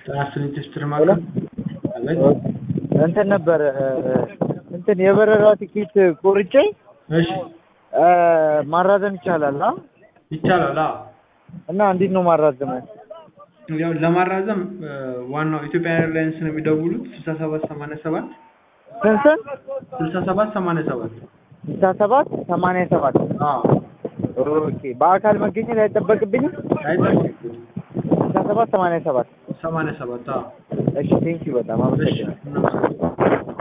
አስርን ቴስትር ማለት አቤት እንትን ነበር እንትን የበረራ ቲኬት ቆርጬ እሺ ማራዘም ይቻላል አ ይቻላል አዎ እና እንዴት ነው ማራዘመው? ያው ለማራዘም ዋናው ኢትዮጵያ ኤርላይንስ ነው የሚደውሉት ስልሳ ሰባት ሰማንያ ሰባት ስንት ስንት? ስልሳ ሰባት ሰማንያ ሰባት ስልሳ ሰባት ሰማንያ ሰባት አዎ ኦኬ በአካል መገኘት አይጠበቅብኝም? አይጠበቅብኝም ስልሳ ሰባት ሰማንያ ሰባት ሰማንያ ሰባት አዎ እሺ ቴንኪው በጣም እሺ አመሰግናለሁ። እናመሰግናለን